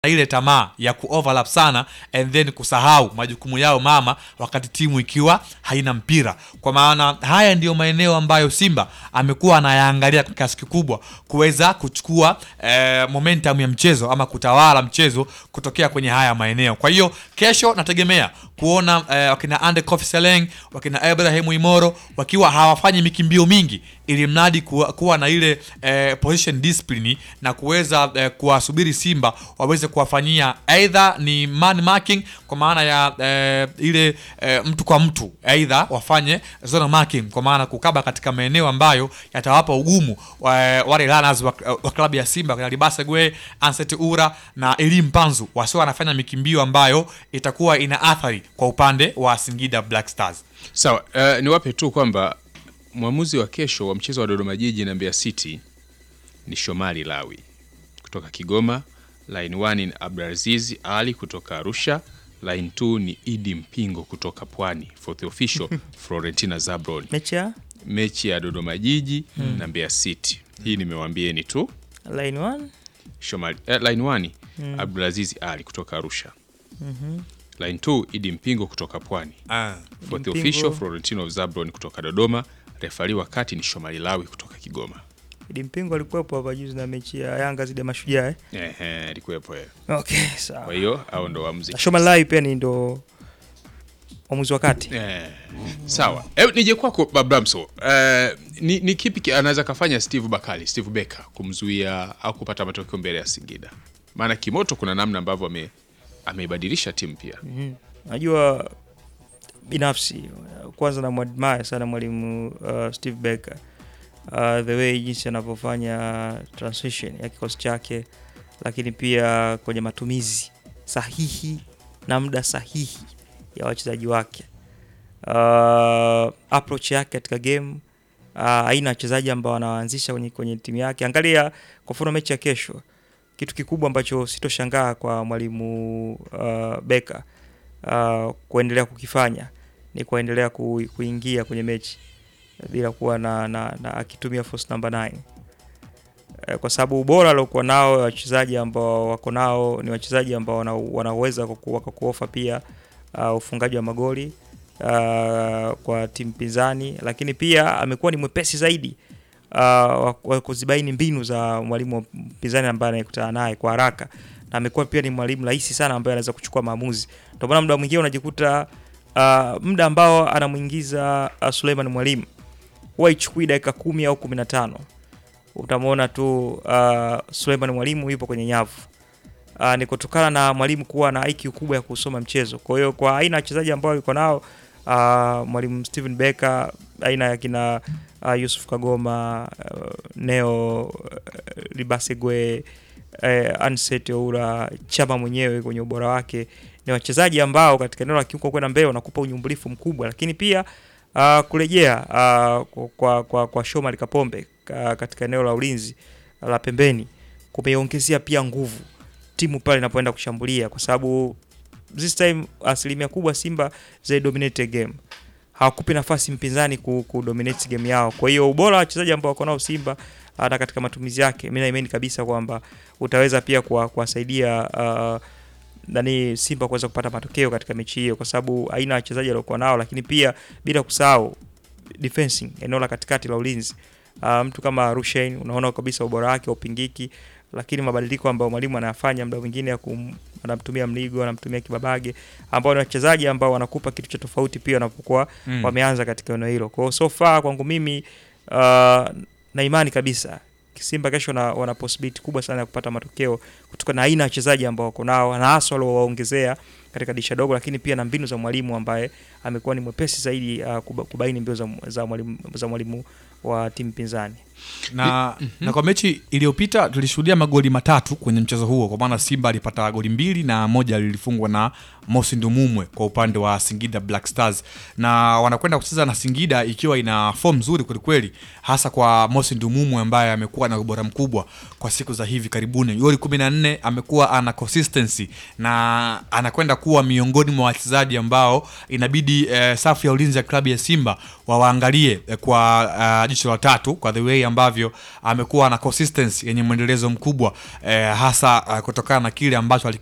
na ile tamaa ya kuoverlap sana and then kusahau majukumu yao mama wakati timu ikiwa haina mpira. Kwa maana haya ndiyo maeneo ambayo Simba amekuwa anayaangalia kwa kiasi kikubwa kuweza kuchukua eh, momentum ya mchezo ama kutawala mchezo kutokea kwenye haya maeneo. Kwa hiyo kesho nategemea kuona eh, wakina Ande Kofi Seleng, wakina Ibrahim Imoro wakiwa hawafanyi mikimbio mingi ili mradi kuwa, kuwa na ile eh, position discipline na kuweza eh, kuwasubiri Simba waweze kuwafanyia either ni man marking kwa maana ya eh, ile eh, mtu kwa mtu, either wafanye zone marking kwa maana kukaba katika maeneo ambayo yatawapa ugumu wa, wale runners wa, wa klabu ya Simba kina Libase Gwe, Anset Ura na Elim Panzu wasio wanafanya mikimbio ambayo itakuwa ina athari kwa upande wa Singida Black Stars. Sawa, uh, niwape tu kwamba mwamuzi wa kesho wa mchezo wa Dodoma Jiji na Mbeya City ni Shomari Lawi kutoka Kigoma, line 1 ni Abdulaziz Ali kutoka Arusha, line 2 ni Idi Mpingo kutoka Pwani, fourth official Florentina Zabron. mechi ya Mechi ya Dodoma Jiji na Mbeya City, hii nimewambieni tu. line one Shomari, eh, line 1 Abdulaziz Ali kutoka Arusha, line 2 Idi Mpingo kutoka Pwani, Ah. fourth Mpingo. official Florentino Zabron kutoka Dodoma, refari wa kati ni Shomari Lawi kutoka Kigoma. Idi Mpingo alikuwepo hapa juzi na mechi ya Yanga zidi ya Mashujaa eh? Ehe, alikuwepo yeye. Okay, Kwa sawa. hiyo hao ndo waamuzi. Na Shoma Lai pia ni ndo mwamuzi wa kati. Eh, sawa. Eh, nije kwako Babramso. Eh, ni, ni kipi ki- anaweza kafanya Steve Bakali, Steve Becker kumzuia au kupata matokeo mbele ya Singida? Maana kimoto kuna namna ambavyo ame ameibadilisha timu pia. Najua binafsi kwanza namwadmire sana mwalimu uh, Steve Becker uh, the way jinsi anavyofanya transition ya kikosi chake, lakini pia kwenye matumizi sahihi na muda sahihi ya wachezaji wake uh, approach yake katika game uh, aina ya wachezaji ambao anawaanzisha kwenye, kwenye timu yake. Angalia kwa mfano mechi ya kesho, kitu kikubwa ambacho sitoshangaa kwa mwalimu uh, Becker uh, kuendelea kukifanya ni kuendelea ku, kuingia kwenye mechi bila kuwa na, na, na akitumia force number 9 Eh, kwa sababu ubora aliokuwa nao wachezaji ambao wako nao ni wachezaji ambao wana- wanaweza kuku- wakakuofa pia uh, ufungaji wa magoli uh, kwa timu pinzani, lakini pia amekuwa ni mwepesi zaidi uh, wa- wa kuzibaini mbinu za mwalimu mpinzani ambaye anayekutana naye kwa haraka, na amekuwa pia ni mwalimu rahisi sana ambaye anaweza kuchukua maamuzi. Ndio maana muda mwingine unajikuta uh, muda ambao anamwingiza uh, Suleiman Mwalimu huwa ichukui dakika kumi au kumi na tano utamwona tu uh, Suleiman Mwalimu yupo kwenye nyavu. Uh, ni kutokana na mwalimu kuwa na IQ kubwa ya kusoma mchezo. Kwa hiyo kwa aina ya wachezaji ambao yuko nao uh, mwalimu Steven Becker, aina ya kina uh, Yusuf Kagoma, uh, Neo uh, Libasegwe, uh, Anset Oura, Chama mwenyewe kwenye ubora wake ni wachezaji ambao katika eneo la kiungo kwenda mbele wanakupa unyumbulifu mkubwa, lakini pia uh, kurejea uh, kwa, kwa, kwa Shomari Kapombe uh, katika eneo la ulinzi la pembeni kumeongezea pia nguvu timu pale inapoenda kushambulia, kwa sababu this time asilimia kubwa Simba they dominate game, hawakupi nafasi mpinzani ku, ku dominate game yao. Kwa hiyo ubora wa wachezaji ambao wako nao Simba uh, na katika matumizi yake, mimi naimani kabisa kwamba utaweza pia kuwa- kuwasaidia uh, nani Simba kuweza kupata matokeo katika mechi hiyo, kwa sababu aina ya wachezaji waliokuwa nao, lakini pia bila kusahau defensing, eneo la katikati la ulinzi. Uh, mtu kama Rushain unaona kabisa ubora wake upingiki, lakini mabadiliko ambayo mwalimu anayafanya muda mwingine ya kum, anamtumia Mligo, anamtumia Kibabage, ambao ni wachezaji ambao wanakupa kitu cha tofauti pia wanapokuwa Mm. wameanza katika eneo hilo. Kwa hiyo so far kwangu mimi uh, na imani kabisa Simba kesho na, wana possibility kubwa sana ya kupata matokeo kutokana na aina ya wachezaji ambao wako nao na hasa waliowaongezea katika dirisha dogo, lakini pia na mbinu za mwalimu ambaye amekuwa ni mwepesi zaidi uh, kuba- kubaini mbinu za, za mwalimu za mwalimu wa timu pinzani. na, na kwa mechi iliyopita tulishuhudia magoli matatu kwenye mchezo huo, kwa maana Simba alipata goli mbili na moja lilifungwa na Mosi Ndumumwe kwa upande wa Singida Black Stars, na wanakwenda kucheza na Singida ikiwa ina form nzuri kwelikweli, hasa kwa Mosi Ndumumwe ambaye amekuwa na ubora mkubwa kwa siku za hivi karibuni. Goli kumi na nne amekuwa ana consistency na anakwenda atakuwa miongoni mwa wachezaji ambao inabidi eh, safu ya ulinzi ya klabu ya Simba wawaangalie eh, kwa uh, jicho la tatu kwa the way ambavyo amekuwa na consistency yenye mwendelezo mkubwa eh, hasa uh, kutokana na kile ambacho